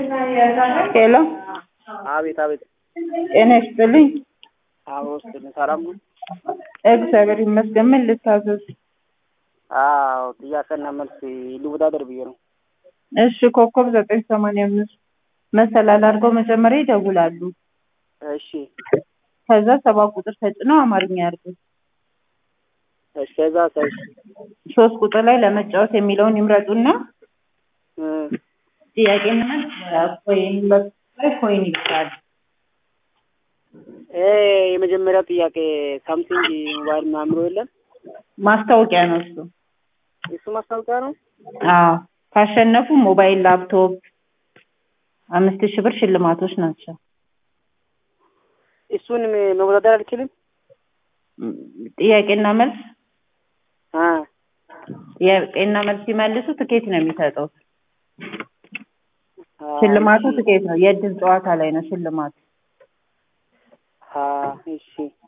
ሄሎ አቤት አቤት። ጤና ይስጥልኝ። አዎ ውስጥ ሰላም ነው። እግዚአብሔር ይመስገን። ምን ልታዘዝ? አዎ ጥያቄና መልስ ልወዳደር ብዬ ነው። እሺ ኮከብ ዘጠኝ ሰማንያ አምስት መሰላል አድርገው መጀመሪያ ይደውላሉ። እሺ ከዛ ሰባ ቁጥር ተጭነው አማርኛ ያርጉ። እሺ ከዛ ሰሽ ሶስት ቁጥር ላይ ለመጫወት የሚለውን ይምረጡና እ ጥያቄና መልስ ኮይን ላይ ኮይን ይባላል። እ የመጀመሪያው ጥያቄ ሳምሰንግ ሞባይል ምናምን ብሎ የለም ማስታወቂያ ነው እሱ። እሱ ማስታወቂያ ነው። አዎ ካሸነፉ ሞባይል፣ ላፕቶፕ አምስት ሺህ ብር ሽልማቶች ናቸው። እሱን መወዳደር አልችልም። ጥያቄና መልስ አ ጥያቄና መልስ ሲመልሱ ትኬት ነው የሚሰጠው። ሽልማቱ ትኬት ነው። የእድል ጨዋታ ላይ ነው ሽልማቱ። አ እሺ